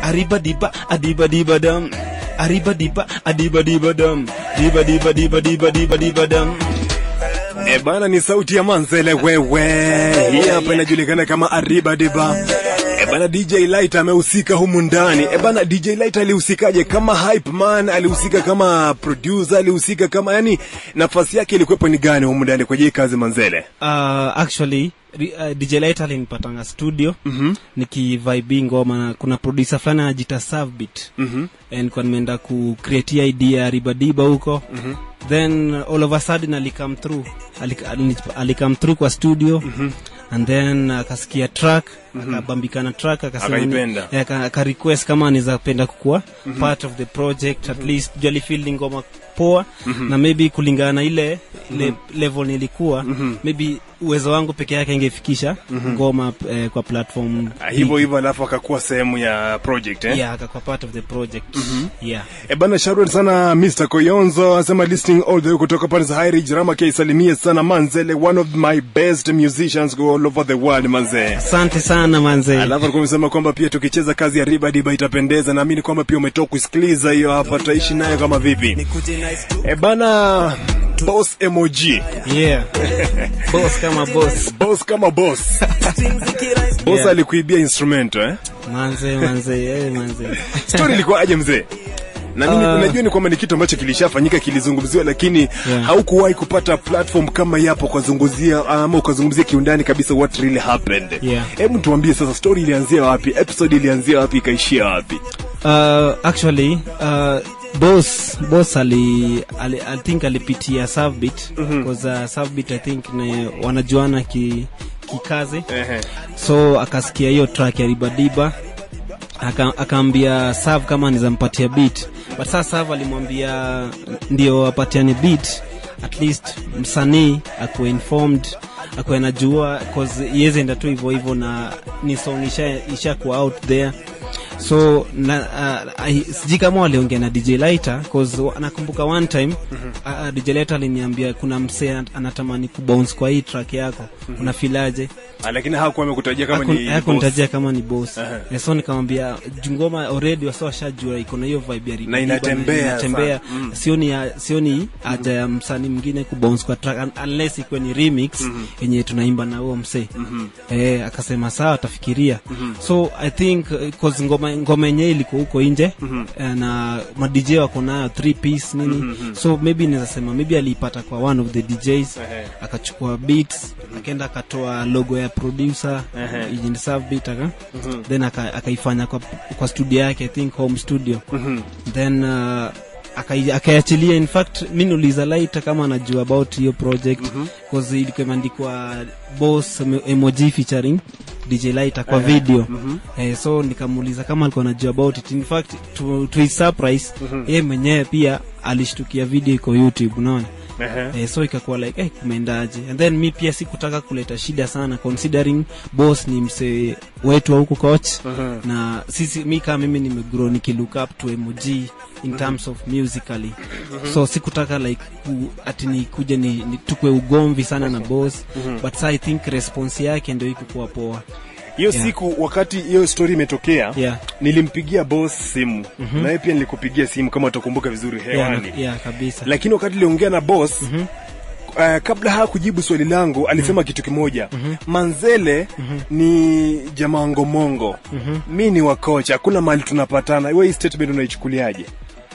Arriba diba, adiba diba dum. Arriba diba, adiba diba dum. Diba diba diba diba diba diba dum. E bana, ni sauti ya Manzele wewe, hii hapa inajulikana kama Arriba Diba. E bana, DJ Light amehusika humu ndani. E bana, DJ Light alihusikaje? Kama hype man, alihusika kama producer, alihusika kama yani, nafasi yake ilikuwepo ni gani humu ndani kwa hii kazi Manzele? Uh, actually ri- uh, DJ Light alinipatanga studio mm-hmm. nikivibe ngoma na kuna producer fulani anajita Savbit Mhm. and nilikuwa nimeenda ku create hii idea ya ribadiba huko mm-hmm. then all of a sudden alikam through Alik- alini- alikam through kwa studio mm-hmm. and then akasikia track mm-hmm. akabambikana track akasema ni- Akaipenda. eh, aka aka request kama anaweza penda kukuwa mm-hmm. part of the project at least juu alifeel ni ngoma poa mm-hmm. na maybe kulingana na ile ile mm-hmm. level nilikuwa mm-hmm. maybe uwezo wangu peke yake ingefikisha mm-hmm. ngoma eh, kwa platform Ah, Hivyo hivyo, alafu akakuwa sehemu ya project eh? yeah akakuwa part of the project mm-hmm. yeah E bana, shukran sana Mr. Koyonzo anasema listening all the way kutoka pande za High Ridge Rama K, salimie sana Manzele, one of my best musicians go all over the world manze. asante sana manze Alafu alikuwa amesema kwamba pia tukicheza kazi ya Riba Diba itapendeza. Naamini kwamba pia umetoka kusikiliza hiyo hapa, tutaishi nayo kama vipi? E bana, boss emoji, yeah boss kama boss boss kama boss boss Yeah. alikuibia instrumento eh? manze manze eh, manze Story ilikuwa aje mzee? na mimi Ah. unajua ni kwamba ni kitu ambacho kilishafanyika kilizungumziwa, lakini Yeah. haukuwahi kupata platform kama yapo ukazungumzia ama ukazungumzia kiundani kabisa what really happened. Yeah. Hebu tuambie sasa, story ilianzia wapi? Episode ilianzia wapi? Ikaishia wapi? uh, actually uh, boss boss ali, ali i think alipitia Savbit because uh, Savbit i think ni wanajuana ki kikazi Ehe. so akasikia hiyo track ya ribadiba aka- akaambia sav kama nizampatia beat but saa sav alimwambia ndio apatiane beat at least msanii akuwe informed akuwe najua cause iweze enda tu hivyo hivyo na ni song isha, isha kuwa out there so na, uh, I- sijui kama waliongea na dj lighter cause wa- nakumbuka one time uh, dj lighter aliniambia kuna msee an- anatamani kubounce kwa hii track yako unafilaje Ah, lakini hakuwa amekutajia kama ni boss. hakunitajia kama ni boss Aha. Eh, so nikamwambia jungoma already wasa washajua iko na hiyo vibe ya Na inatembea inatembea sana. Mm. sioni ya- sioni haja ya msanii mwingine kubounce kwa track un- unless ikuwe ni remix yenye tunaimba na huo msee eh, akasema sawa atafikiria so i think uh, cause ngoma ngoma yenyewe ilikuwa huko nje eh, na madj wako nayo three piece nini so maybe naweza sema maybe aliipata kwa one of the djs Ehe. akachukua beats akaenda akatoa logo ya producer Ehe. Agent Sav beat aka then aka- akaifanya kwa, kwa studio yake i think home studio then uh, akai- akaiachilia in fact mi niuliza laita kama anajua about hiyo project bcause ilikuwa imeandikwa boss emo- emoji featuring dj laita kwa video eh, so nikamuuliza kama alikuwa anajua about it in fact to, to his surprise yeye mwenyewe pia alishtukia video iko youtube unaona Ehe. eh, so ikakuwa like eh, kumeendaje and then mi pia sikutaka kuleta shida sana considering boss ni msee wetu wa huku coach Mhm. na sisi mi kama mimi nimegrow nikilook up to mog in terms of musically so sikutaka like ku, ati nikuje ni, ni tukwe ugomvi sana na boss but sa i think response yake ndio ikukuwa poa hiyo Yeah. siku wakati hiyo story imetokea yeah. nilimpigia boss simu mm-hmm. naye pia nilikupigia simu kama utakumbuka vizuri hewani Yeah, yeah, kabisa lakini wakati niliongea na boss mm-hmm. Uh, kabla haa kujibu swali langu alisema kitu kimoja mm-hmm. manzele mm-hmm. ni jamaa ngomongo mm-hmm. mi ni wakocha hakuna mahali tunapatana we hii statement unaichukuliaje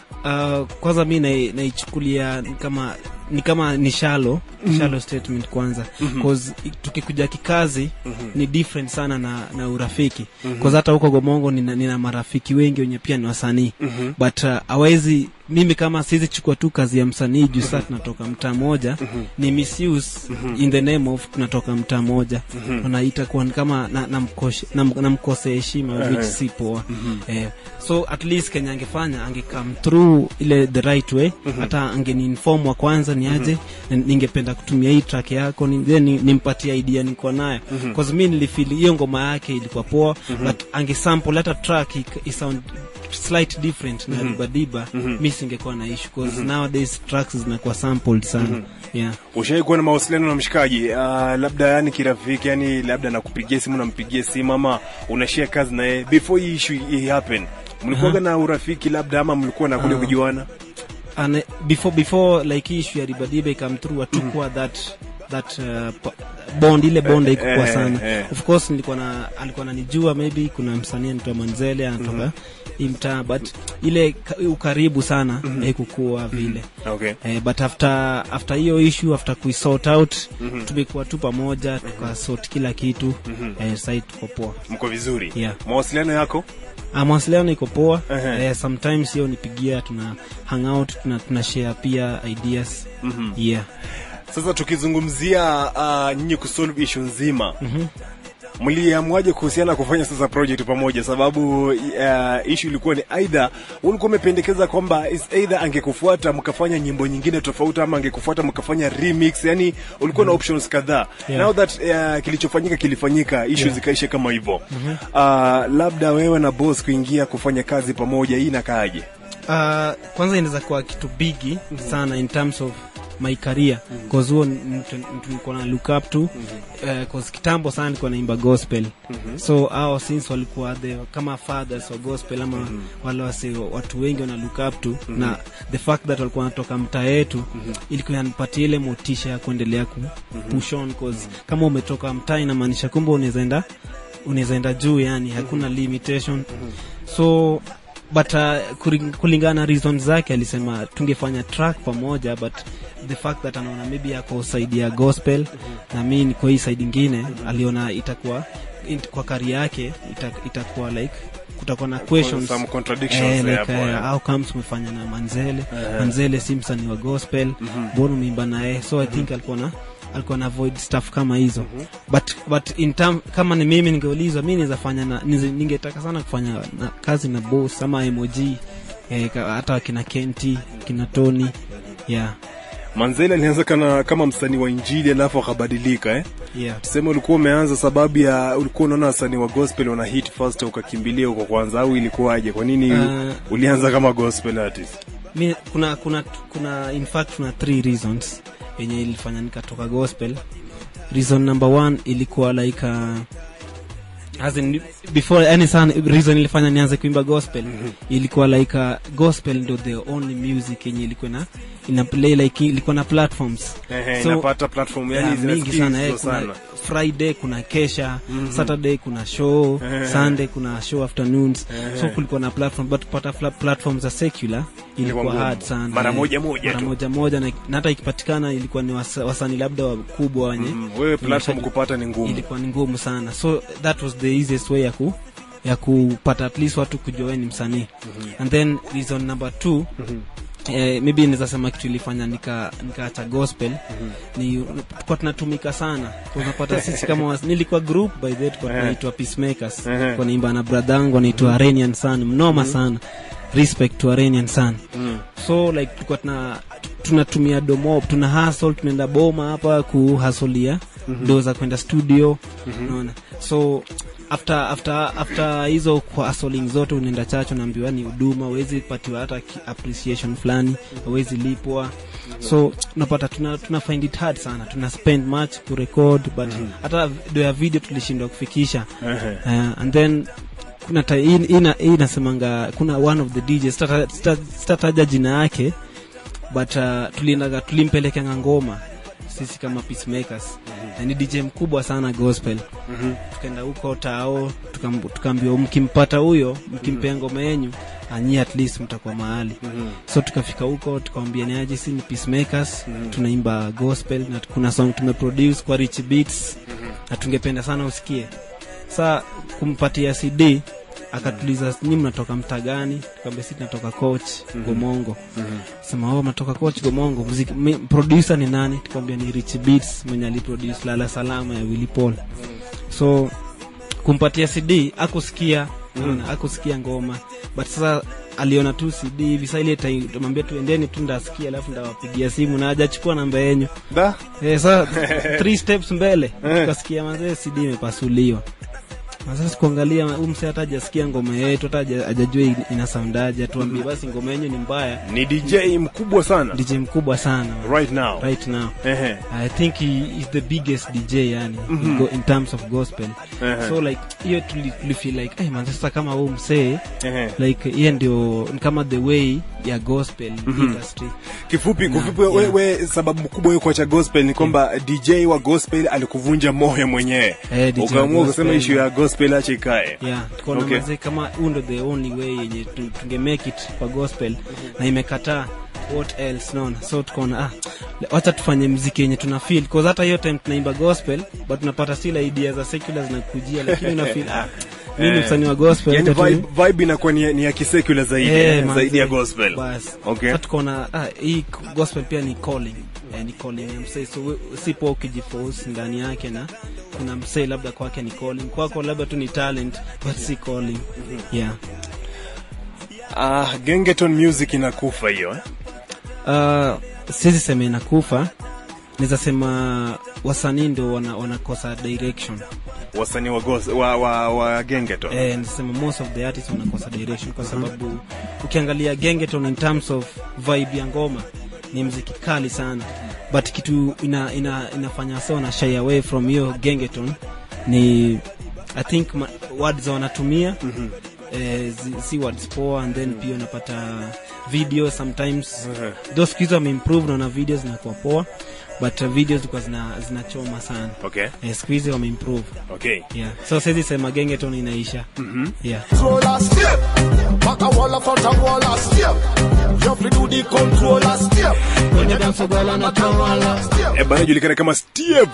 uh, kwanza mi nai- naichukulia ni kama ni kama ni shalo shalo statement kwanza cause i- tukikuja kikazi ni different sana na, na urafiki cause hata huko gomongo nina, nina marafiki wengi wenye pia ni wasanii but uh, awezi mimi kama siwezi chukua tu kazi ya msanii juu saa tunatoka mtaa moja ni misuse in the name of tunatoka mtaa moja na itakuwa ni kama namkosea na, namkoshe- nam- namkosea heshima which si poa eh, so at least kenya angefanya angecome through ile the right way hata angeniinform wa kwanza ni aje na ningependa kutumia hii track yako ni- then ni- nimpatie idea niko nayo cause mi nilifili hiyo ngoma yake ilikuwa poa but angesample hata track ik- isound slight different na ribadiba mi singekuwa na issue cause nowadays tracks zinakuwa sampled sana yeah ushawai kuwa na mawasiliano na mshikaji uh, labda yani kirafiki yani labda nakupigia simu nampigia simu ama unashare kazi naye before hii issue hii happen mlikuwaga na urafiki labda ama mlikuwa na kule Ah. kujuana and before before like hii issue ya ribadiba come through hatukuwa that that uh, pa- bond ile bond haikukuwa Eh, sana eh. of course nilikuwa na alikuwa ananijua maybe kuna msanii anaitwa Manzele anatoka hii mtaa but ile ka- ukaribu sana haikukuwa vile okay Eh, but after after hiyo issue after kuisort out tumekuwa tu pamoja tukasort kila kitu eh, sasa tuko poa mko vizuri Yeah. mawasiliano yako Ah, mawasiliano iko poa Ehe. eh, sometimes hiyo nipigia tuna hang out tuna, tuna share pia ideas yeah sasa tukizungumzia uh, nyinyi kusolve issue nzima mliamuaje kuhusiana kufanya sasa project pamoja sababu uh, issue ilikuwa ni either ulikuwa umependekeza kwamba is either angekufuata mkafanya nyimbo nyingine tofauti ama angekufuata mkafanya remix yani ulikuwa na options kadhaa Yeah. now that uh, kilichofanyika kilifanyika issue Yeah. zikaisha kama hivyo uh, labda wewe na boss kuingia kufanya kazi pamoja hii inakaaje uh, kwanza inaweza kuwa kitu bigi sana in terms of my career cause huo ni mtu mtu nilikuwa na look up to uh, cause kitambo sana nilikuwa naimba gospel so hao since walikuwa the kama fathers wa gospel ama wale wase watu wengi wana look up to na the fact that walikuwa wanatoka mtaa yetu ilikuwa inanipatia ile motisha ya kuendelea ku push on cause kama umetoka mtaa inamaanisha kumbe unaweza enda unaweza enda juu yani hakuna limitation so but uh, kuri- kulingana na reason zake alisema tungefanya track pamoja but the fact that anaona maybe ako side ya gospel na mi niko hii side ingine aliona itakuwa in, kwa kari yake ita, itakuwa like kutakuwa na questions some contradictions Eh, there like, hapo, eh, yeah. how comes umefanya na manzele manzele si msanii wa gospel mbona umeimba naye so i think alikuwa na alikuwa na avoid stuff kama hizo but but in term, kama ni mimi ningeulizwa mi naweza fanya na nize- ningetaka sana kufanya na, kazi na boss ama emoji eh, ka- hata kina kenti kina tony yeah manzeli alianza kana, kama msanii wa injili alafu akabadilika eh? yeah tuseme ulikuwa umeanza sababu ya ulikuwa unaona wasanii wa gospel wana hit first ukakimbilia huko kwanza au ilikuwaje kwa nini Uh, ulianza kama gospel artist mi kuna kuna kuna in fact kuna three reasons yenye ilifanya nikatoka gospel reason number one ilikuwa like uh, as in, before yani sana reason ilifanya nianze kuimba gospel ilikuwa like uh, gospel ndo the only music yenye ilikuwa na ina play like ilikuwa na platforms Ehe, So- inapata platform yani yeah, mingi sana, eh, zinasikizwa kuna sana friday kuna kesha saturday kuna show sunday kuna show afternoons so kulikuwa na platform but kupata fla- platform za secular ilikuwa ngumu. hard sana Mara eh. moja moja mara tu. moja moja na na hata ikipatikana ilikuwa ni wasa- wasanii labda wakubwa wenye Mm, wewe platform Imesha- kupata ni ngumu ilikuwa ni ngumu sana so that was the easiest way ya ku ya kupata at least watu kujua wewe ni msanii and then reason number two Eh, maybe naweza sema kitu ilifanya nika nikaacha gospel ni kwa tunatumika sana Kwa unapata sisi kama was, nilikuwa group by the way tulikuwa tunaitwa peacemakers Ehe. kwa naimba na bradhangu anaitwa Arenian Sun mnoma sana respect to Arenian Sun so like tulikuwa tuna tunatumia domo tuna hustle tunaenda boma hapa kuhasolia do za kwenda studio unaona so after after after hizo kwa hustling zote unaenda chacho naambiwa ni huduma huwezi patiwa hata ki- appreciation fulani huwezi lipwa so unapata tuna, tuna find it hard sana tuna spend much kurecord but hata do ya video tulishindwa kufikisha Ehe. uh, and then kuna ta- hii hii- hii inasemanga kuna one of the DJs sitata- sita- sitataja jina yake but uh, tuliendaga tulimpelekanga ngoma sisi kama peacemakers na ni DJ mkubwa sana gospel tukaenda huko tao tukam- tukaambiwa mkimpata huyo mkimpea ngoma yenyu anyi at least mtakuwa mahali so tukafika huko tukawambia ni aje si ni peacemakers tunaimba gospel na kuna song tumeproduce kwa rich beats na tungependa sana usikie sa kumpatia cd akatuliza nyi mnatoka mtaa gani tukaambia si tunatoka coach gomongo sema oh mnatoka coach gomongo muziki mi- producer ni nani tukaambia ni rich beats mwenye aliproduce lala salama ya willy paul so kumpatia cd akusikia mm. akusikia ngoma but sasa aliona tu cd hivi sa ile tai- tumwambia tuendeni tu ndasikia alafu ndawapigia simu na hajachukua namba yenyu da Eh, sa three steps mbele tukasikia mazee cd imepasuliwa Na sasa kuangalia huyu msee hata hajasikia ngoma yetu hata haja- hajajua ina- ina soundaje tuambie basi ngoma yenyu ni mbaya ni dj mkubwa sana dj mkubwa sana right now right now Ehe. I think he is the biggest DJ yani in, go, in terms of gospel. Ehe. So like hiyo tuli, tuli feel like hey man sasa kama huu msee Ehe. like yeye ndio ni kama the way ya gospel industry. kifupi kufupi yeah. wewe sababu kubwa wewe kuacha gospel ni kwamba dj wa gospel alikuvunja moyo mwenyewe Eh, DJ wa ukaamua gospel. kusema issue ya gospel acha ikae Yeah, tukaona Okay. okay. kama huu ndo the only way yenye tu- tunge make it kwa gospel na imekataa what else naona so tukaona ah wacha tufanye mziki yenye tuna feel cause hata hiyo time tunaimba gospel but tunapata still idea za secular zinakujia lakini una feel ah mimi ni msanii wa gospel yani wacha tu- vibe, vibe inakuwa ni, ni ya kisekula zaidi Eh, eh, manze. zaidi ya gospel Bas. Okay. Sasa tukaona ah, hii gospel pia ni calling eh, ni calling ya msee so we- sipo ukijiforce ndani yake na kuna msee labda kwake ni calling kwako labda tu ni talent but si calling yeah ah gengeton music inakufa hiyo eh? uh, siwezi sema inakufa naweza sema wasanii ndo wana, wanakosa direction wasanii wa, gos- wa, wa, wa gengeton eh, nasema most of the artists wanakosa direction kwa sababu ukiangalia gengeton in terms of vibe ya ngoma ni mziki kali sana but kitu ina, ina, inafanya so na shy away from hiyo gengeton ni i think ma, words wanatumia mm-hmm. eh, zi- si words poa and then pia unapata video sometimes Mhm. those kids wameimprove naona video zinakuwa poa but uh, videos zilikuwa zina, zinachoma sana okay eh, siku hizi wameimprove okay yeah so siwezi sema gengeton inaisha mm-hmm. yeah controller step. Back a wall up front a wall a step. You have to do the controller step. kwenye dance girl anatawala Step. Eh, bana julikana kama Steve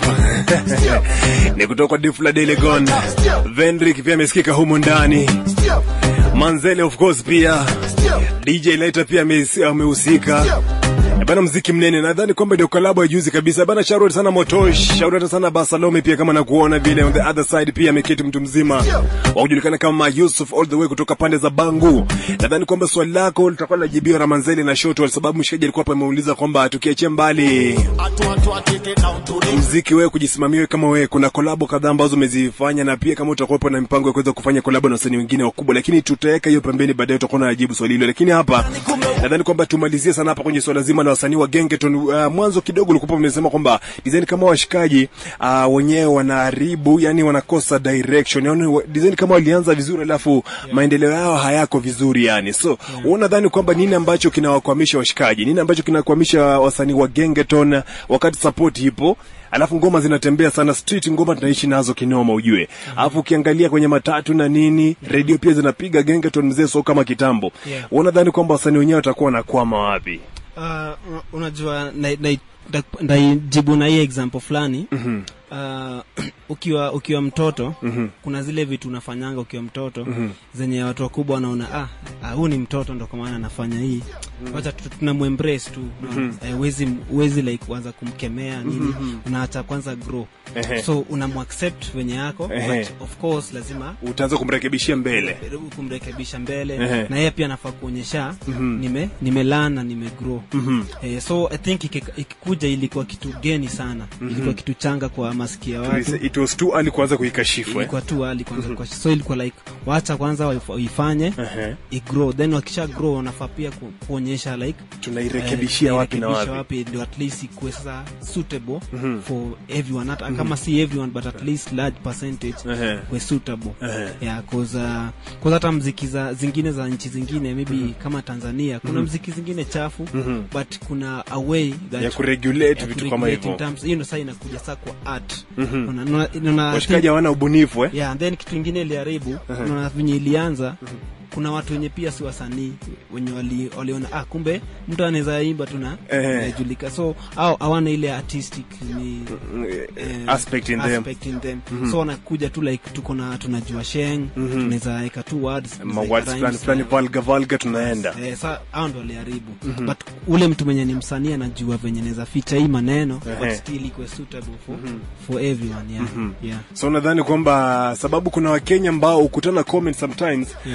ni kutoka kwa Difla Delegon Vendrick pia amesikika humu ndani Step. Manzele of course pia Step. DJ Lighter pia ame- amehusika Eh, bana mziki mnene nadhani kwamba ndio collab ya juzi kabisa bana shout out sana Motosh shout out sana Basalome pia kama nakuona vile on the other side pia ameketi mtu mzima wa kujulikana kama Yusuf all the way kutoka pande za Bangu nadhani kwamba swali lako litakuwa linajibiwa na Manzele na Shoto kwa sababu mshikaji alikuwa hapa ameuliza kwamba tukiachia mbali Atu atu atu take it down to the mziki wewe kujisimamia wewe kama wewe kuna kolabo kadhaa ambazo umezifanya na pia kama utakuwepo na mipango ya kuweza kufanya kolabo na wasanii wengine wakubwa lakini tutaweka hiyo pembeni baadaye tutakuwa tunajibu swali hilo lakini hapa nadhani kwamba tumalizie sana hapa kwenye swala zima la wasanii wa Gengeton uh, mwanzo kidogo ulikuwa umesema kwamba design kama washikaji uh, wenyewe wanaharibu yani wanakosa direction yani wa- design kama walianza vizuri alafu maendeleo yao hayako vizuri yani so yeah. unadhani kwamba nini ambacho kinawakwamisha washikaji nini ambacho kinakwamisha wasanii wa Gengeton wakati support ipo alafu ngoma zinatembea sana street ngoma tunaishi nazo kinoma ujue alafu ukiangalia kwenye matatu na nini redio pia zinapiga gengeton mzee so kama kitambo Yeah. unadhani kwamba wasanii wenyewe watakuwa wanakwama wapi uh, unajua na- na- na- ndaijibu na hii example fulani Mhm. uh, ukiwa ukiwa mtoto Mhm. kuna zile vitu unafanyanga ukiwa mtoto Mhm. zenye watu wakubwa wanaona ah, ah, huu ni mtoto ndo kwa maana anafanya hii wacha tu- tunamwembrace tu eh, wezi, wezi like kuanza kumkemea nini unaacha kwanza grow Ehe. so unamwaccept venye yako Ehe. but of course lazima utaanza kumrekebishia mbele kumrekebisha mbele Ehe. na yeye pia anafaa kuonyesha nime nimelan na nimegrow eh, so i think iki- ikikuja ilikuwa kitu geni sana ilikuwa kitu changa kwa masikio ya watu it was too early kuanza kuikashifu eh? ilikuwa tu hali kwanza kwa so ilikuwa like wacha kwanza waif- waifanye Ehe. igrow then wakisha grow wanafaa pia ku, kuonyesha like tunairekebishia eh, wapi na tunairekebisha wapi ndio at least ikuwe sasa suitable for everyone hata kama si everyone but at least large percentage Ehe. we suitable Ehe. yeah cause uh, cause hata mziki za zingine za nchi zingine maybe kama Tanzania kuna mziki zingine chafu but kuna a way that ya kuregulate ya vitu kama kuregulate in hivyo terms- hiyo ndo saa inakuja saa kwa art Una- una- una- washikaji hawana ubunifu eh? yeah, and then kitu ingine iliharibu unaona venye ilianza kuna watu wenye pia si wasanii wenye wali- waliona ah, kumbe mtu anaweza imba tu na Eh. najulika so au hawana ile artistic ni eh, aspect in them aspect in them. so wanakuja tu like tuko na tunajua sheng tunaweza weka tu words tunaweza Ma weka words rhymes, fulani fulani eh, valga valga tunaenda Eh, sa hao ndo waliharibu but ule mtu mwenye ni msanii anajua venye naweza ficha hii maneno but Ehe. still ikuwe suitable for, for everyone yeah. yeah. so nadhani kwamba sababu kuna wakenya ambao hukutana comment sometimes Yeah. support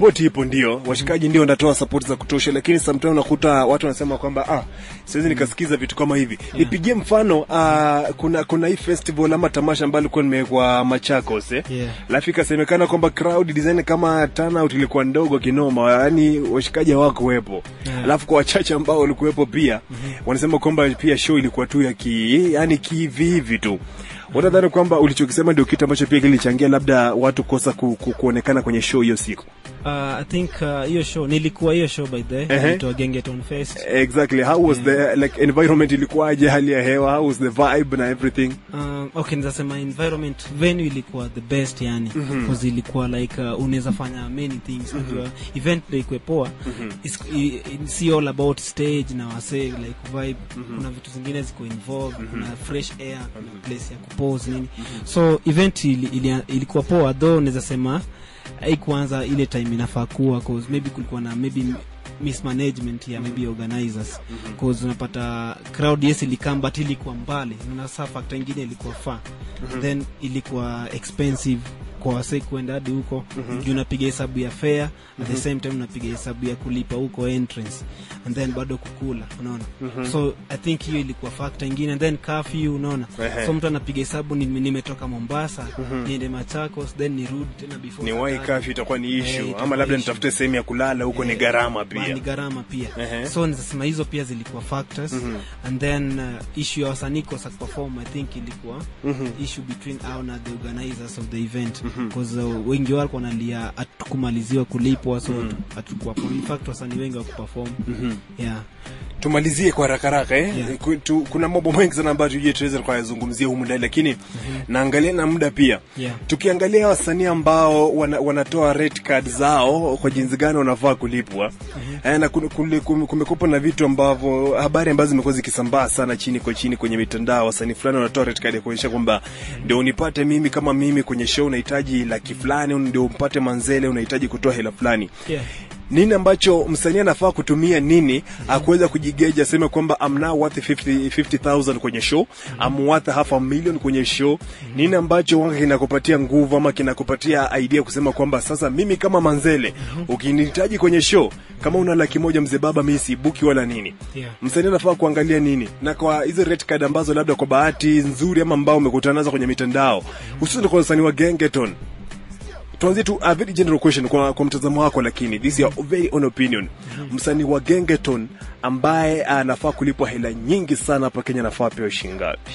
support ipo ndio washikaji ndio wanatoa support za kutosha lakini sometimes unakuta watu wanasema kwamba ah siwezi nikasikiza vitu kama hivi nipigie mfano ah, kuna kuna hii festival ama tamasha ambayo ilikuwa nimewekwa Machakos eh Yeah. alafu ikasemekana kwamba crowd design kama turnout ilikuwa ndogo kinoma yani washikaji hawakuwepo Yeah. alafu kwa wachache ambao walikuwepo pia wanasema kwamba pia show ilikuwa tu ya ki yani kihivi hivi tu watadhani kwamba ulichokisema ndio kitu ambacho pia kilichangia labda watu kosa ku, ku, kuonekana kwenye show hiyo siku uh, i think uh, hiyo show nilikuwa hiyo show by the way Ehe. inaitwa gengeton fest exactly how was the like environment ilikuwaje hali ya hewa how was the vibe na everything Um, okay nizasema environment venue ilikuwa the best yani mm-hmm. ilikuwa like uh, unaweza fanya many things mm-hmm. najua event ndio ikwe poa mm-hmm. i, i, si all about stage na wase like vibe mm-hmm. kuna vitu zingine ziko involved mm-hmm. kuna fresh air kuna place ya kupose nini mm-hmm. so event ili, ili, ilikuwa poa though naweza sema haikuanza ile time inafaa kuwa cause maybe kulikuwa na maybe mismanagement ya maybe organizers cause unapata crowd yes ilikam but ilikuwa mbali na saa factor ingine ilikuwa far then ilikuwa expensive kwa wase kuenda hadi huko juu unapiga hesabu ya fare at the same time unapiga hesabu ya kulipa huko entrance and then bado kukula unaona so i think hiyo ilikuwa factor ingine and then curfew unaona Ehe. so mtu anapiga hesabu ni- nimetoka mombasa niende machakos then nirudi tena before ni saa wai tatu. kafi itakuwa ni Eh, issue itakuwa ama labda issue. nitafute sehemu ya kulala huko ni gharama Ba- pia ni gharama pia Ehe. so nizasema hizo pia zilikuwa factors and then uh, issue ya wasanii kosa kuperform i think ilikuwa issue between au na the organizers of the event because uh, wengi walikuwa nalia hatukumaliziwa kulipwa so hatukuwa in fact wasanii wengi wakuperform yeah tumalizie kwa haraka haraka eh? Yeah. Ku- tu, kuna mambo mengi sana ambayo tujue tuweze kuyazungumzia humu ndani lakini naangalia na muda pia Yeah. tukiangalia wasanii ambao wana, wanatoa red card zao kwa jinsi gani wanafaa kulipwa eh, na kun- kule- kum- kumekuwa na vitu ambavyo habari ambazo zimekuwa zikisambaa sana chini kwa chini kwenye mitandao wasanii fulani wanatoa red card ya kuonyesha kwamba ndio unipate mimi kama mimi kwenye show unahitaji laki fulani ndio umpate manzele unahitaji kutoa hela fulani yeah nini ambacho msanii anafaa kutumia nini akuweza kujigeja aseme kwamba I'm now worth 50 50000 kwenye show I'm worth half a million kwenye show nini ambacho wanga kinakupatia nguvu ama kinakupatia idea kusema kwamba sasa mimi kama manzele ukinihitaji kwenye show kama una laki moja mzee baba mimi sibuki wala nini Yeah. msanii anafaa kuangalia nini na kwa hizo red card ambazo labda kwa bahati nzuri ama ambao umekutana nazo kwenye mitandao hususan kwa wasanii wa gengeton tuanzie tu a very general question kwa, kwa mtazamo wako lakini this is your very own opinion msanii wa gengeton ambaye anafaa kulipwa hela nyingi sana hapa kenya anafaa pewa shilingi ngapi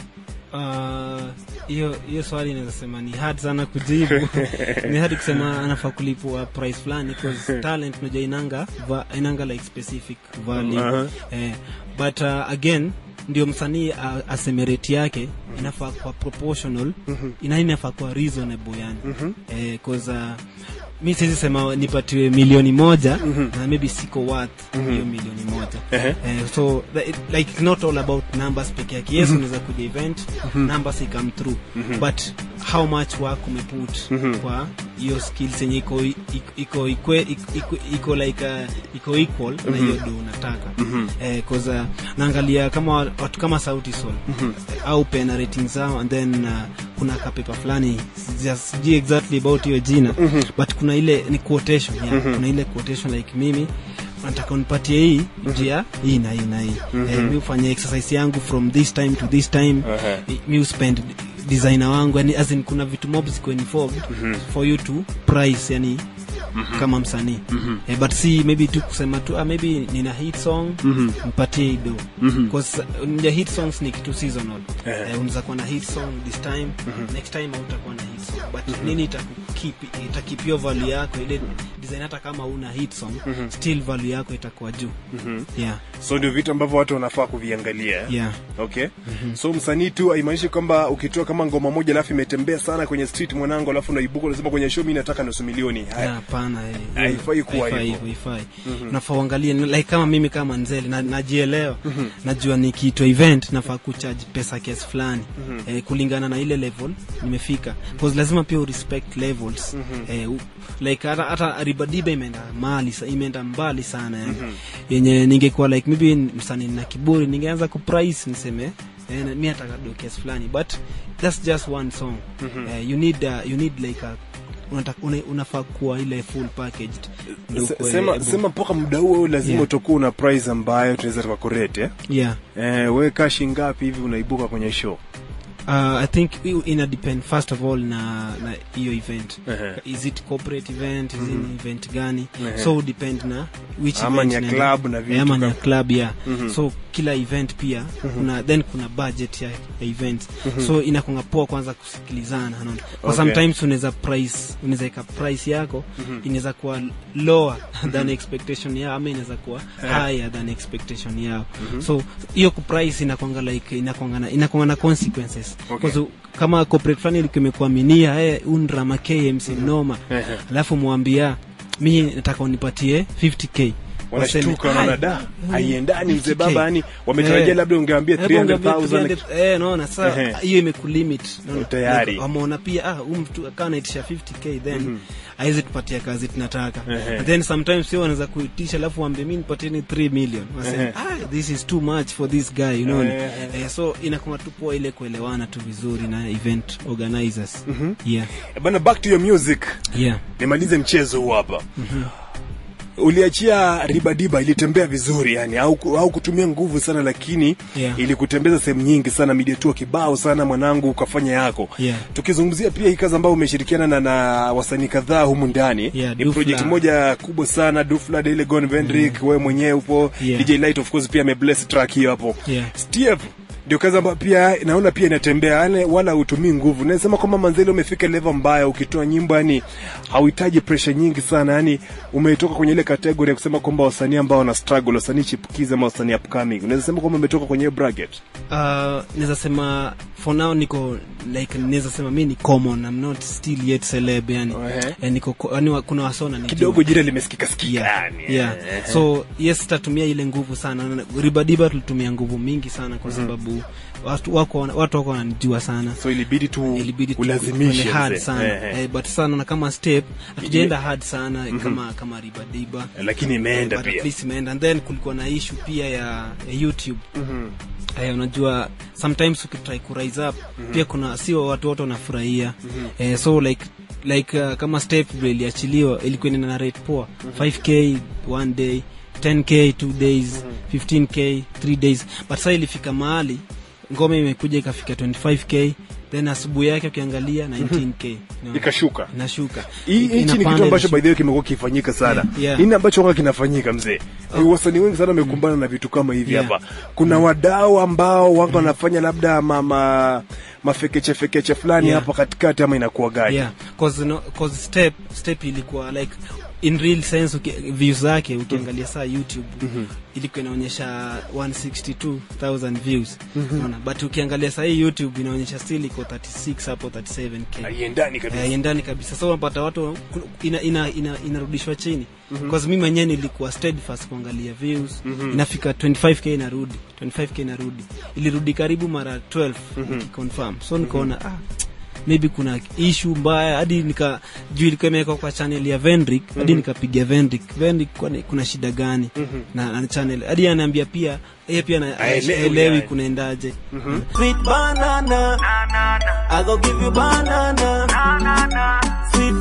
Uh, hiyo hiyo swali inaweza sema ni hard sana kujibu ni hard kusema anafaa kulipwa price fulani because talent unajua inanga va, inanga like specific value Aha. eh, but uh, again ndio msanii uh, aseme rate yake inafaa kwa proportional ina inafaa kwa reasonable yani eh, cause uh, mi siwezi sema nipatiwe milioni moja na maybe siko worth hiyo milioni moja Ehe. eh, so the, it, like it's not all about numbers peke yake yes unaweza kuja event numbers come through but how much work umeput kwa hiyo skills yenye iko iko iko iko, iko, iko like uh, iko equal na hiyo do unataka eh, cause uh, naangalia kama watu kama sauti sol eh, au pena rating zao and then uh, kuna kapepa fulani sija- sijui exactly about hiyo jina but kuna ile ni quotation yeah. kuna ile quotation like mimi nataka unipatie hii njia hii na hii na hii eh, mi ufanye exercise yangu from this time to this time Aha. eh, mi uspend designer wangu yani as in kuna vitu mob ziko involved for you to price yani kama msanii eh, but si maybe tu kusema tu ah, maybe nina hit song mpatie hii do because uh, hit songs ni kitu seasonal Eh. eh, unaweza kuwa na hit song this time next time hautakuwa na hit song but nini itakukeep itakip your value yako ile design hata kama una hit song still value yako itakuwa juu yeah so ndio vitu ambavyo watu wanafaa kuviangalia eh? yeah okay so msanii tu haimaanishi kwamba ukitoa kama ngoma moja alafu imetembea sana kwenye street mwanangu alafu unaibuka unasema kwenye show mimi nataka nusu milioni haya Yeah, hapana eh, Haifai kuwa haifai hivyo. hivyo, haifai nafaa uangalie ni- like kama mimi kama nzeli na, najielewa najua nikiitwa event nafaa kuchaji pesa kiasi fulani eh, kulingana na ile level nimefika cause lazima pia urespect levels eh, u, like hata, hata ribadiba imeenda mali sa- imeenda mbali sana yani. yenye ningekuwa like maybe msanii na kiburi ningeanza kuprice niseme eh, na- mi nataka do kiasi fulani but that's just one song eh, you need uh, you need like a unataka una, unafaa kuwa ile full packaged ndio Se- ukuwe sema able. sema mpaka muda huo lazima Yeah. utakuwa una price ambayo tunaweza tukakurete eh? yeah eh, we kashi ngapi hivi unaibuka kwenye show Uh, I think i- ina depend first of all na na hiyo event Ehe. is it corporate event is it event gani Ehe. so depend na which Ama event ni ya naenda. club na vitu Eh, ama ni ya kama- club yeah so kila event pia kuna then kuna budget ya, ya events so inakunga poa kwanza kusikilizana unaona kwa Okay. sometimes unaweza price unaweza ika price yako inaweza kuwa lower than expectation yao ama inaweza kuwa higher than expectation yao so hiyo kuprice inakwanga like inakwanga na inakwanga na consequences Okay. Kwa kama corporate fulani ilikuwa imekuaminia eh undrama KMC noma Ehe. alafu mwambia mi nataka unipatie 50k wanashtuka Waseme, wanaona "Hai, da mm, haiendani mzee 50K." baba yani wametarajia Eh. labda ungeambia Hebu ungeambia 300000 300, eh, naona sasa Ehe. hiyo imekulimit naona. Tayari. Like, wameona pia ah huyu mtu akawa anaitisha 50k then haiwezi tupatia kazi tunataka Ehe. and then sometimes sio wanaweza kuitisha alafu waambie mimi nipatieni 3 million waseme Ehe. ah this is too much for this guy you know Ehe. eh, so inakuwa tu poa ile kuelewana tu vizuri na event organizers yeah Eh, bana back to your music yeah nimalize mchezo huu hapa uliachia ribadiba ilitembea vizuri yani au, au kutumia nguvu sana lakini Yeah. ilikutembeza sehemu nyingi sana media tour kibao sana mwanangu ukafanya yako Yeah. tukizungumzia pia hii kazi ambayo umeshirikiana na, na wasanii kadhaa humu ndani Yeah, ni Dufla. project moja kubwa sana Dufla Daily Gone Vendrick wewe mwenyewe upo Yeah. DJ Light of course pia amebless track hiyo hapo Yeah. Steve ndio kazi ambayo pia naona pia inatembea yani wala hutumii nguvu nasema kwamba manzeli umefika level mbaya ukitoa nyimbo yani hauhitaji pressure nyingi sana yani umetoka kwenye ile category ya kusema kwamba wasanii ambao wana struggle wasanii chipukizi ama wasanii upcoming unaweza sema kwamba umetoka kwenye hiyo bracket uh, naweza sema for now niko like naweza sema mi ni common I'm not still yet celeb yani Ehe. eh, niko ko- yani wa- kuna wasona nijua. kidogo jina limesikika sikika yeah, yani yeah. eh. so yes tatumia ile nguvu sana Na- ribadiba tulitumia nguvu mingi sana kwa sababu watu wako wana- watu wako wananijua sana so ilibidi tu ilibidi tu ulazimishe tuende hard mzee. sana Eh, eh. eh, but sana na kama step hatujaenda hard sana kama kama ribadiba lakini imeenda But at pia least imeenda and then kulikuwa na issue pia ya, ya youtube eh, unajua sometimes ukitry ku rise up pia kuna sio watu wote wanafurahia eh, so like like uh, kama step vile iliachiliwa ilikuwa ina na rate poa 5k one day 10k two days 15k three days but sasa ilifika mahali ngoma imekuja ikafika 25k then asubuhi yake ukiangalia 19k Unaona? ikashuka inashuka Hii- hichi ni Inapanda, kitu ambacho inashuka. by the way kimekuwa kifanyika sana Yeah. hii ni ambacho wanga kinafanyika mzee wasanii wengi sana wamekumbana na vitu kama hivi Yeah. hapa kuna wadau ambao wanga wanafanya labda mama mafekeche fekeche fulani Yeah. hapa katikati ama inakuwa gaji yeah cause, no, cause step step ilikuwa like in real sense uki, views zake ukiangalia saa youtube ilikuwa inaonyesha 162000 views unaona but ukiangalia saa hii youtube inaonyesha still iko 36 hapo 37k haiendani kabisa Eh, iendani kabisa so unapata watu ku- ina, ina, ina, inarudishwa chini mm mi mwenyewe nilikuwa steadfast kuangalia views inafika 25k inarudi 25k inarudi ilirudi karibu mara 12 nikiconfirm so nikaona ah maybe kuna issue mbaya hadi nika juu ilikuwa imewekwa kwa channel ya Vendrick hadi nikapiga Vendrick Vendrick kwani kuna shida gani na, na channel hadi anaambia pia yeye pia na- Haelewi haelewi yani. kunaendaje Sweet banana. I go give you banana. Sweet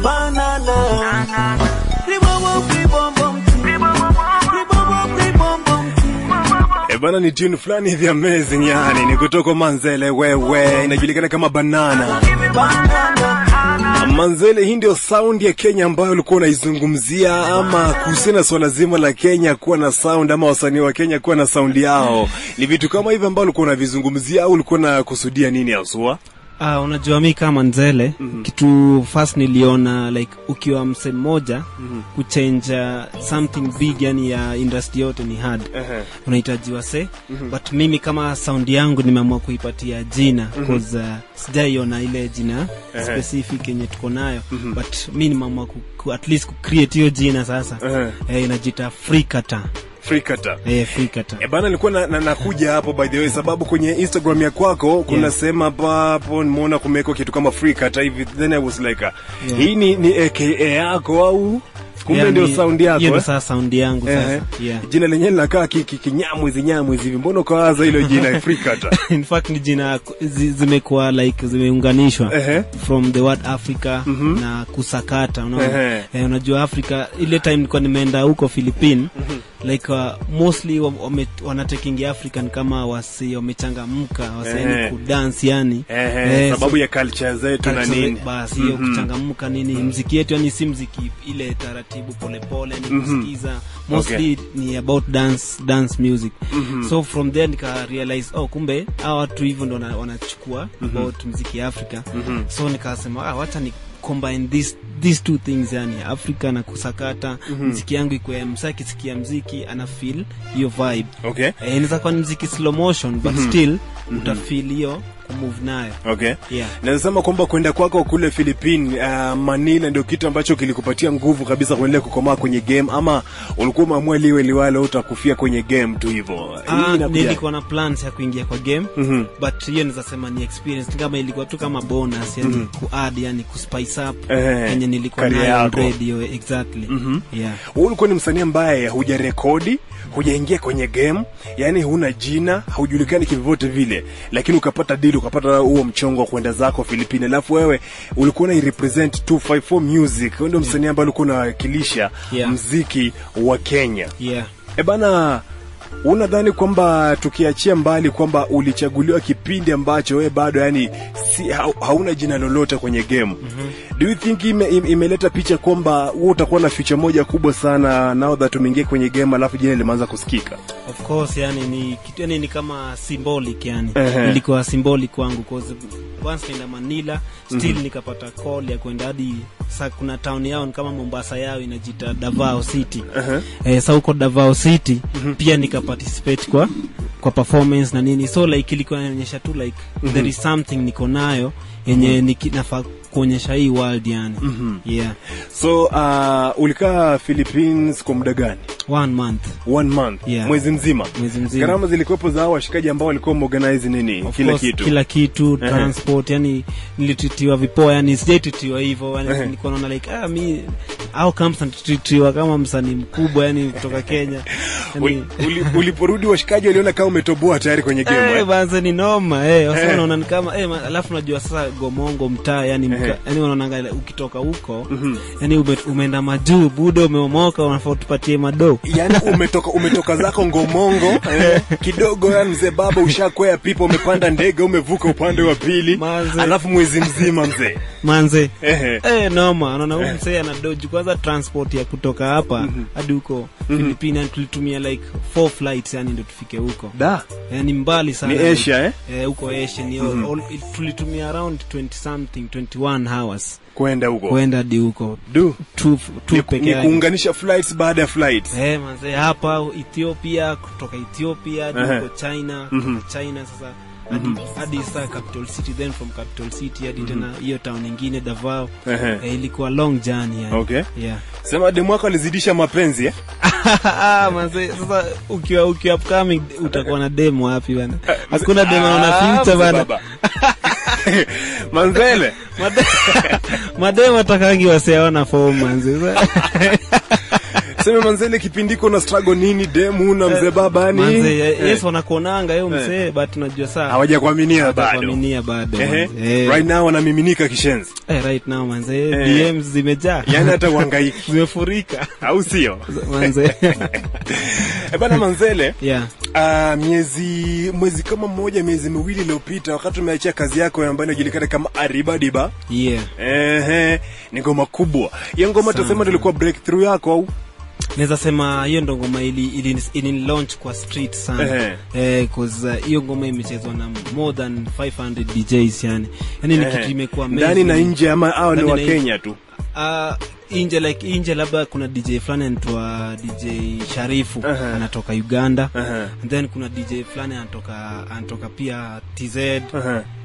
banana. Ribombo, ribombo, mti. Ribombo, ribombo, mti. E bana, ni tune fulani hivi amazing yani, ni kutoka Manzele wewe, inajulikana kama Banana. Banana. Manzele, hii ndio sound ya Kenya ambayo ulikuwa unaizungumzia, ama kuhusiana na swala zima la Kenya kuwa na sound ama wasanii wa Kenya kuwa na sound yao, ni vitu kama hivi ambao ulikuwa unavizungumzia au ulikuwa unakusudia nini haswa? Ah, unajua mi kama nzele kitu first niliona like ukiwa mse mmoja kuchange uh, something big yani ya industry yote ni hard Ehe. unahitaji wase but mimi kama sound yangu nimeamua kuipatia jina cause uh, sijaiona ile jina specific yenye tuko nayo but mi nimeamua ku, ku, at least kucreate hiyo jina sasa Ehe. eh, inajita frikata Frikata. eh, frikata E bana, nilikuwa na, na, nakuja hapo by the way, sababu kwenye Instagram ya kwako kuna Yeah. sema hapa hapo nimeona kumewekwa kitu kama free cut hivi, then I was like uh, Yeah. hii ni, ni AKA yako au kumbe Yani, ndio sound yako hiyo ndio eh? sasa sound yangu Ehe. sasa yeah. jina lenyewe linakaa ki- ki- kinyamwizi nyamwizi hivi mbona ukawaza hilo jina afrika hata in fact ni jina zi- zimekuwa like zimeunganishwa Ehe. from the word africa na kusakata unaona Ehe. eh, unajua africa ile time nilikuwa nimeenda huko philippine like uh, mostly wa- wame- wanatekingi african kama wasi wamechangamka Ehe. waseni kudance yani Ehe, Eh, sababu so- ya culture zetu na culture nini basi hiyo kuchangamka nini mziki yetu yani si mziki ile taratibu polepole ni kusikiza mostly ni about dance dance music so from there nika realize oh kumbe hawa watu hivyo ndo wana- wanachukua about mziki ya africa so nikasema ah, wacha ni combine this these two things yani africa na kusakata mziki yangu ikuwe msa akisikia mziki ana feel hiyo vibe okay eh, inaweza kuwa ni mziki slow motion but still utafeel hiyo kumove nayo okay yeah nazasema kwamba kwenda kwako kule philippine uh, manila ndio kitu ambacho kilikupatia nguvu kabisa kuendelea kukomaa kwenye game ama ulikuwa umeamua liwe liwalo utakufia kwenye game tu hivyo Hii Ah, inakuja- nilikuwa na plans ya kuingia kwa game Mhm. but hiyo nizasema ni experience kama ilikuwa tu kama bonus yani kuadd yani kuspice up Eh, yenye nilikuwa career nayo yako. radio exactly yeah Wewe ulikuwa ni msanii ambaye hujarekodi hujaingia kwenye game yani huna jina haujulikani kivyovyote vile lakini ukapata dili ukapata huo mchongo wa kwenda zako filipini alafu wewe ulikuwa na represent 254 music wewe ndio msanii ambaye ulikuwa unawakilisha Yeah. mziki wa kenya yeah e bana unadhani kwamba tukiachia mbali kwamba ulichaguliwa kipindi ambacho we bado yani si, ha, hauna jina lolote kwenye game mm-hmm. do you think ime, ime, imeleta picha kwamba wewe utakuwa na future moja kubwa sana now that umeingia kwenye game alafu jina limeanza kusikika of course yani ni kitu yani ni kama symbolic yani Ehe. ilikuwa symbolic kwangu cause once naenda Manila still nikapata call ya kwenda hadi sa kuna town yao ni kama Mombasa yao inajita Davao City Ehe. eh, sa huko Davao City pia nika participate kwa kwa performance na nini so like ilikuwa inaonyesha tu like there is something niko nayo yenye niki- nafaa kuonyesha hii world yani yeah so uh, ulikaa philippines kwa muda gani one month one month Yeah. mwezi mzima mwezi mzima gharama zilikuwepo za hao washikaji ambao walikuwa wameorganize nini Of kila course, kitu kila kitu Ehe. transport yani nilititiwa vipoa yani sijaititiwa hivyo yani Ehe. nilikuwa naona like ah mi au kama nititiwa kama msanii mkubwa yani kutoka Kenya Uli- yani uli- uliporudi washikaji waliona kama umetoboa tayari kwenye game Eh, eh? banza ni noma eh wasa Eh. wanaona ni kama eh ma- alafu najua sasa gomongo mtaa yani Ehe. mka, yani wanaonanga ile ukitoka huko yani ume, umeenda majuu budo umeomoka unafaa tupatie mado yani umetoka umetoka zako ngomongo eh, kidogo ya mzee baba ushakwea pipa umepanda ndege umevuka upande wa pili Manze. alafu mwezi mzima mzee manze Ehe. Eh, noma naona huyu msee ana doji kwanza transport ya kutoka hapa hadi huko Filipina tulitumia like four flights yani ndio tufike huko da yani mbali sana Ni Asia, eh? eh huko Asia ni all, all, tulitumia around 20 something 21 hours kwenda huko kwenda hadi huko du tu tu ni, peke ni yake kuunganisha flights baada ya flights eh manze hapa Ethiopia kutoka Ethiopia hadi Ehe. huko China kutoka China sasa hadi hadi sasa capital city then from capital city hadi tena hiyo town nyingine Davao Ehe. eh, ilikuwa long journey yani. Okay. yeah sema demu wako alizidisha mapenzi eh? Ah, manze sasa ukiwa ukiwa upcoming utakuwa na demo wapi bana hakuna demo na Ah, future mzee bana baba. manzele Made- mademo atakangi waseona form manze sema manzele kipindiko na struggle nini demu na mzee baba yani manze eh, yes wanakuonanga yo msee but unajua saa hawajakuaminia bado kuaminia bado Ehe. manze. Eh, right now wanamiminika kishenzi eh, right now manze Eh. DMs zimejaa yani hata uhangaiki zimefurika au sio manze Eh, bana manzele yeah Uh, miezi mwezi kama mmoja miezi miwili iliyopita wakati umeachia kazi yako ambayo inajulikana kama aribadiba yeah ehe ni ngoma kubwa hiyo ngoma Sana. tasema ndio ilikuwa breakthrough yako au naweza sema hiyo ndo ngoma ili, ili, ili launch kwa street sana Ehe. eh, cause uh, hiyo ngoma imechezwa na more than 500 DJs yani yani ni Ehe. kitu imekuwa ndani na amazing. nje ama au ni Ndani wa na nje. Kenya tu uh, inje like inje labda kuna dj fulani anaitwa dj sharifu Ehe. anatoka uganda Ehe. and then kuna dj fulani anatoka anatoka pia tz Ehe.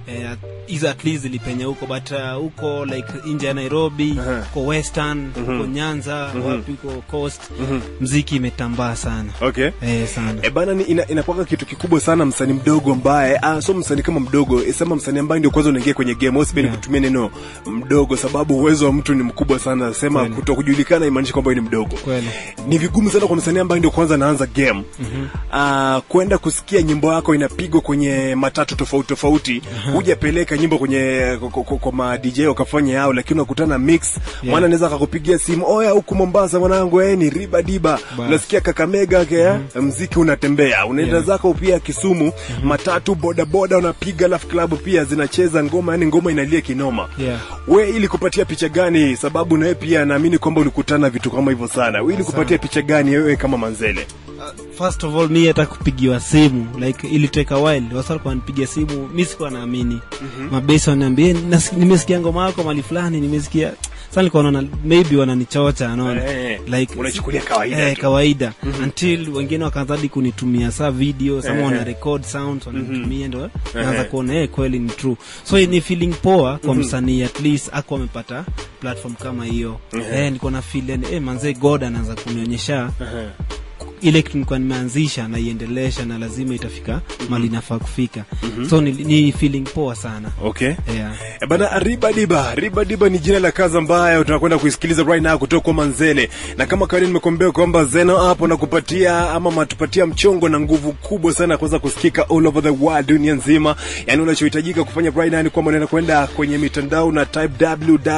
eh, hizo at least zilipenya huko but uh, huko like nje ya nairobi Aha. huko western huko nyanza wapi huko coast mziki imetambaa sana okay eh, sana E bana, ni ina, inakuwa kitu kikubwa sana msanii mdogo ambaye ah, so msanii kama mdogo eh, sema msanii ambaye ndio kwanza unaingia kwenye game au sipendi Yeah. kutumia neno mdogo sababu uwezo wa mtu ni mkubwa sana sema Kweli. kutokujulikana imaanishi kwamba wewe ni mdogo kweli ni vigumu sana kwa msanii ambaye ndio kwanza anaanza game mm-hmm. kwenda kusikia nyimbo yako inapigwa kwenye matatu tofauti tofauti hujapeleka nyimbo kwenye kwa- kwa- kwa ma DJ wakafanya yao lakini unakutana mix mwana anaweza akakupigia simu oya huku Mombasa mwanangu eh ni riba diba Bas. unasikia Kakamega ke mziki unatembea unaenda Yeah. zako pia Kisumu matatu boda boda unapiga alafu klabu pia zinacheza ngoma yani ngoma inalia kinoma Yeah. we ili kupatia picha gani sababu nawe pia naamini kwamba ulikutana vitu kama hivyo sana we ili kupatia picha gani wewe kama manzele first of all mi hata kupigiwa simu like iliteka while wasa walikuwa wanipigia simu mi sikuwa naamini mm-hmm. mabesi waniambia "Nas- nimesikia ngoma yako mali fulani nimesikia sa nilikuwa naona maybe wananichocha naona Eh, like unachukulia kawaida eh, tu. kawaida until wengine wakaanza hadi kunitumia saa video sama Eh. wana record sounds wananitumia ndo naanza kuona eh kweli ni true so ni feeling poa kwa msanii at least ako amepata platform kama hiyo eh niko na feel yani, eh manze god anaanza kunionyesha ile kitu nilikuwa nimeanzisha na iendelesha na lazima itafika mali nafaa kufika so ni, ni feeling poa sana okay yeah. Eh, bana riba diba riba diba ni jina la kazi ambayo tunakwenda kuisikiliza right now kutoka kwa manzele na kama kawaida nimekuambia kwamba zeno hapo nakupatia ama matupatia mchongo na nguvu kubwa sana kuweza kusikika all over the world dunia nzima yani unachohitajika kufanya right now ni kwamba unaenda kwenda kwenye mitandao na type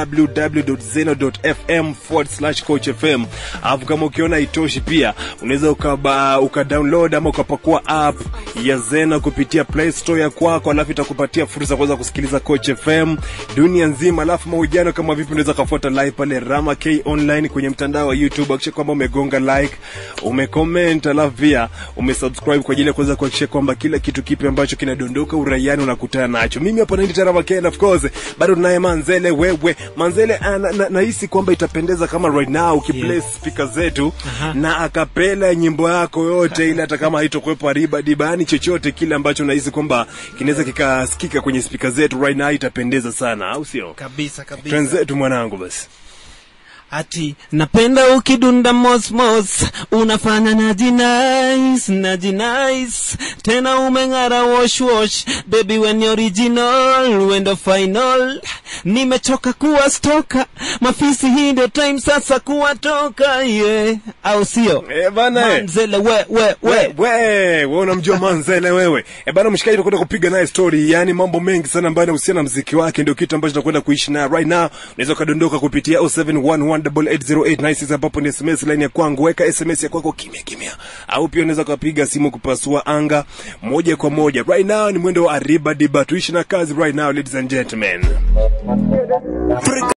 www.zeno.fm forward slash coach fm alafu kama ukiona itoshi pia unaweza ukaba uka download ama ukapakua app ya zena kupitia play store ya kwako alafu itakupatia fursa ya kuweza kusikiliza coach fm dunia nzima alafu mahojiano kama vipi unaweza kafuata live pale rama k online kwenye mtandao wa youtube akisha kwamba umegonga like umecomment alafu pia umesubscribe kwa ajili ya kuweza kuhakikisha kwamba kila kitu kipi ambacho kinadondoka uraiani unakutana nacho mimi hapa naindi tarama k and of course bado tunaye manzele wewe manzele ah, na- na- nahisi kwamba itapendeza kama right now ukiplay Yes. speaker zetu na akapela nyimbo yako yote ile hata kama haitokuwepo riba dibani chochote kile ambacho nahisi kwamba kinaweza kikasikika kwenye speaker zetu right now itapendeza sana au sio kabisa kabisa twenzetu mwanangu basi ati napenda ukidunda mosmos unafanya najinais najinais tena umeng'ara wash wash baby when you original wendo final nimechoka kuwa stoka mafisi hii ndio time sasa kuwatoka yeah. au sio Eh, bana, eh. manzele we we we we we we unamjua manzele wewe e bana mshikaji tunakwenda kupiga naye story yani mambo mengi sana ambayo yanahusiana na mziki wake ndio kitu ambacho tunakwenda kuishi naye right now unaweza ukadondoka kupitia 0711880896 ambapo ni sms line ya kwangu weka sms ya kwako kimya kimya au pia unaweza ukapiga simu kupasua anga moja kwa moja right now ni mwendo wa ariba diba tuishi na kazi right now ladies and gentlemen